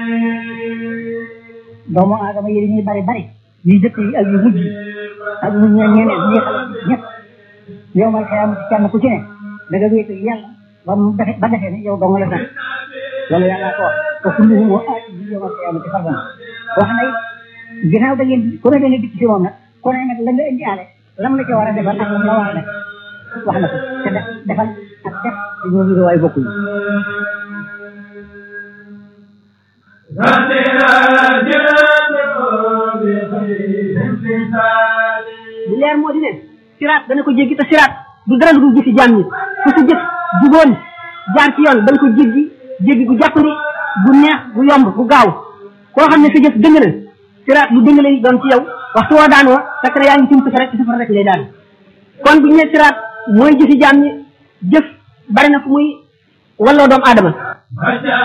doomu aadama yi dañuy bari bari yu jëkk yi ak yu mujj yi ak ñu ñe ñeneen ñi xale ñëpp yow may xëyam ci kenn ku ci ne da nga wéetu yàlla ba mu defe ba defee ne yow dong la sax loolu yàlla ko wax ko kulluhum aati bi yow may xëyam ci fardan wax na it ginnaaw da ngeen ku ne da nga dikk ci moom nag ku ne nag la nga indi aale lam la ci war a defal ak lam la war a def wax na ko te def defal ak def ñoo ngi waay bokkuñu li leer moo di ne siraat dana ko jéggi te siraat du dara lu gisi jaam ñi ku si jëf juboon jaar ci yoon da nga ko jéggi jéggi gu jàppandi gu neex gu yomb gu gaaw koo xam ne sa jëf dëng na siraat lu dëng lay doon ci yow waxtu woo daanoo fekk na yaa ngi sim rek ci safara rek lay daan kon bu ñu ne siraat mooy jëfi jaam ñi jëf bari na fu muy walloo doomu aadama